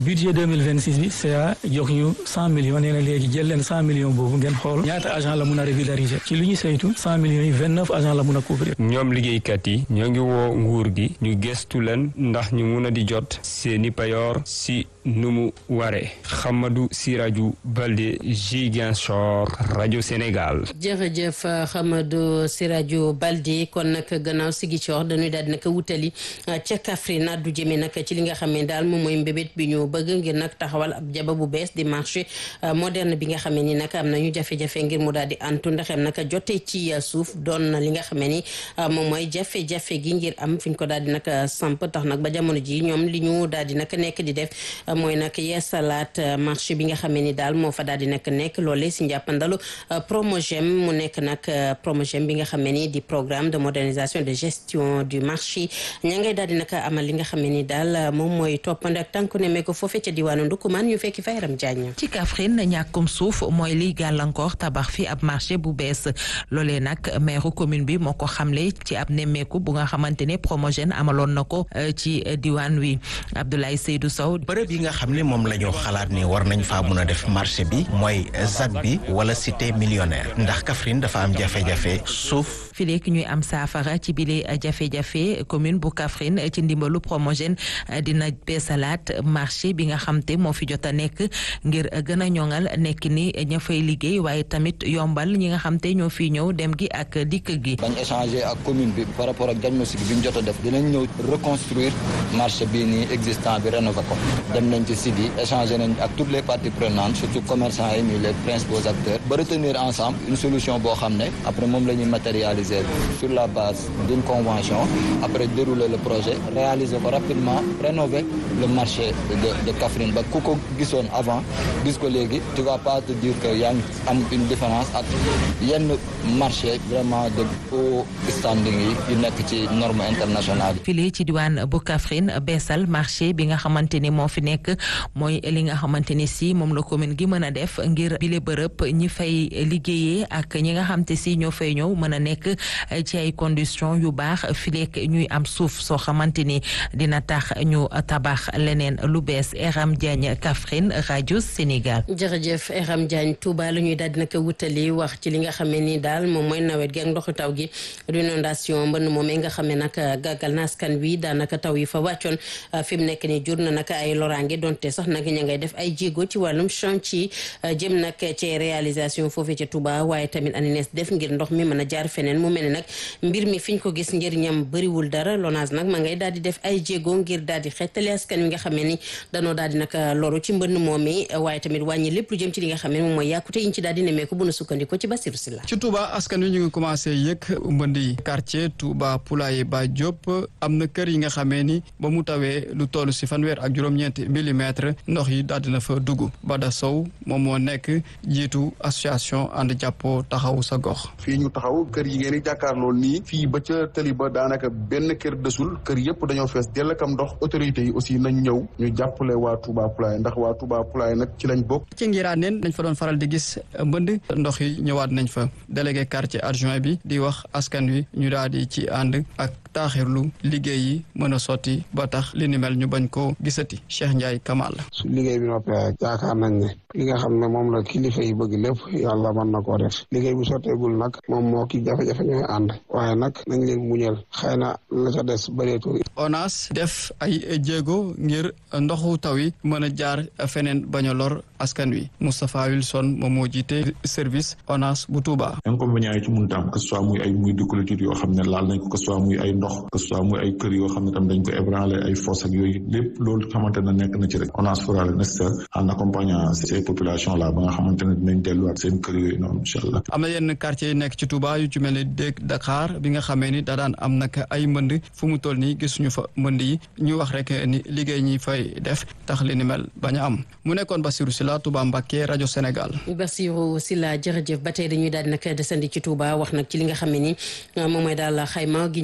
budget 2026 bi CA jox ñu cent millions nee na léegi jël leen cent millions boobu ngeen xool ñaata agent la mun a régulariser ci lu ñu saytu cent millions yi vingt neuf agent la mun a couvrir. ñoom liggéeykat yi ñoo ngi woo nguur gi ñu gestu leen ndax ñu mun a di jot seeni payoor si nu mu waree Xamadou Siraju Balde Ziguinchor rajo Sénégal. jërëjëf Xamadou Siraju Balde kon nag gannaaw Ziguinchor dañuy daal di nag wutali ca Kaffrine addu jëmee nag ci li nga xam ne daal moom mooy mbébét bi ñu bëgg ngir nag taxawal ab jaba bu bees di marché moderne bi nga xam ne ni nag am nañu jafe-jafe ngir mu daal di antu ndaxem nag jotee ci suuf doon na li nga xam ne ni moom mooy jafe-jafe gi ngir am fi ñu ko daal di nag samp tax nag ba jamono ji ñoom li ñu daal di nag nekk di def mooy nag yeesalaat marché bi nga xam ne ni daal moo fa daal di nag nekk loolee si njàppandalu promogem mu nekk nag promogem bi nga xam ne ni di programme de modernisation de gestion du marché ña ngay daal di nag amal li nga xam ne ni daal moom mooy toppande ak tànku ne ko foofee ca diwaanu Ndukumaan ñu fekki fa Yaram Jaañ ci Kaffrine ñàkkum suuf mooy liy gàllankoor tabax fi ab marché bu bees loolee nag maire commune bi moo ko xamle ci ab nemmeeku bu nga xamante ne promogène amaloon na ko ci diwaan wi Abdoulaye Seydou Sow bërëb yi nga xam ne moom la ñu xalaat ni war nañ faa mun a def marché bi mooy ZAC bi wala cité millionnaire ndax Kaffrine dafa am jafe-jafe suuf fi léegi ñuy am saafara ci bile jafe-jafe commune bu Kaffrine ci ndimbalu promogène dina beesalaat marché bi nga xam te moo fi jot a nekk ngir gën a ñoŋal nekk ni ña fay liggéey waaye tamit yombal ñi nga xam te ñoo fi ñëw dem gi ak dikk gi. bañ échanger ak commune bi par rapport ak diagnostic bi ñu jot a def dinañ ñëw reconstruire marché bii nii existant bi rénover ko dem nañ ci site yi échanger nañ ak toutes les parties prenantes surtout commerçants yi nii les principaux acteurs ba retenir ensemble une solution boo xam ne après moom la ñuy matérialiser sur la base d'une convention après dérouler le projet réaliser ko rapidement rénover le marché de de Kaffrine ba ku ko gisoon avant gis ko léegi tu vas pas te dire que yaa ngi am une différence ak yenn marché vraiment de haut standing yi yu nekk ci norme internationale yi. fii ci diwaan bu Kaffrine beesal marché bi nga xamante ni moo fi nekk mooy li nga xamante ni si moom la commune gi mën a def ngir bile bërëb ñi fay liggéeyee ak ñi nga xam te si ñoo fay ñëw mën a nekk ci ay conditions yu baax fileek ñuy am suuf soo xamante ni dina tax ñu tabax leneen lu bees Eram Diagne Kaffrine rajo Sénégal. jërëjëf Eram Diagne Touba la ñuy daal di nag wutali wax ci li nga xam ne ni daal moom mooy nawet gi ak ndoxu taw gi inondation mbënn moom nga xam ne nag gàggal na askan wi daanaka taw yi fa wàccoon fi mu nekk ni jur na nag ay loraange donte sax nag ña ngay def ay jéego ci wàllum chantier jëm nag ci réalisation foofee ca Touba waaye tamit ANINES def ngir ndox mi mën a jaar feneen mu mel ne nag mbir mi fiñ ko gis njëriñam bëriwul dara LONASE nag ma ngay daal di def ay jéego ngir daal di xettali askan wi nga xam ne ni danoo daal di nag loru ci mbënn moom mi waaye tamit wàññi lépp lu jëm ci li nga xam ne moom mooy yàkkute yiñ ci daal di nemmeeku bu nu sukkandiko ci Basiru Silla ci Touba askan wi ñu ngi commencé yëg mbënd yi quartier Touba Poulaye Ba Diop am na kër yi nga xamee ni ba mu tawee lu toll si fanweer ak juróom-ñeenti millimètre ndox yi daal dina fa dugg Bada Sow moom moo nekk jiitu association ànd jàppoo taxaw sa gox fii ñu taxaw kër yi ngeen di jàkkaarloo nii fii ba ca tëli ba daanaka benn kër desul kër yëpp dañoo fees dell kam ndox autorités yi aussi nañ ñëw ñu jàppale waa Touba Poulaye ndax waa Touba Poulaye nag ci lañ bokk ci ngiraaneen dañ fa doon faral di gis mbënd ndox yi ñëwaat nañ fa délégué quartier adjoint bi di wax askan wi ñu daal di ci ànd ak taaxirlu liggéey yi mën a sotti ba tax li ni mel ñu bañ koo gisati Cheikh Ndiaye Kamal su liggéey bi noppee yaakaar nañ ne li nga xam ne moom la kilifa yi bëgg lépp yàlla mën na koo def liggéey bu sotteegul nag moom moo ki jafe-jafe ñooy ànd waaye nag nañ leen muñal xëy na la ca des bëreetul ONAS def ay jéego ngir ndoxu taw yi mën a jaar feneen bañ a lor askan wi Moustapha Wilson moom moo jiite service ONAS bu Touba. inconvénients yi ci mun taam que ce soit muy ay muy de clôture yoo xam ne laal nañ ko que ce soit muy ay ndox que ce soit muy ay kër yoo xam ne tam dañ ko ébranlé ay fosse ak yooyu lépp loolu xamante ne nekk na ci rek ONAS fera le nécessaire en accompagnant ces populations là ba nga xamante ne dinañ delluwaat seen kër yooyu noonu incha allah. am na yenn quartier yi nekk ci Touba yu ci mel ni dëkk Dakar bi nga xamee ni da daan am nag ay mbënd fu mu toll nii gisuñu fa mbënd yi ñu wax rek ni liggéey ñi fay def tax li ni mel bañ a am mu nekkoon Bassirou Sylla Touba Mbacké rajo Sénégal. Bassirou Sylla jërëjëf ba tey dañuy daal di nag desandi ci Touba wax nag ci li nga xam ne ni moom mooy daal xayma gi ñu daal di nag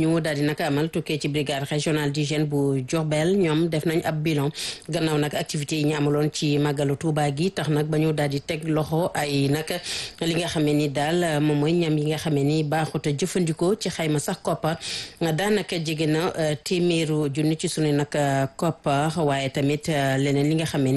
nag amal tukkee ci brigade régionale d'hygiène bu Diourbel ñoom def nañ ab bilan gannaaw nag activités yi ñu amaloon ci màggalu Touba gi tax nag ba ñu daal di teg loxo ay nag li nga xamee ni daal moom mooy ñam yi nga xamee ni baaxut a jëfandikoo ci xayma sax koppar daanaka jege na téeméeru junni ci sunu nag koppar waaye tamit leneen li nga xamee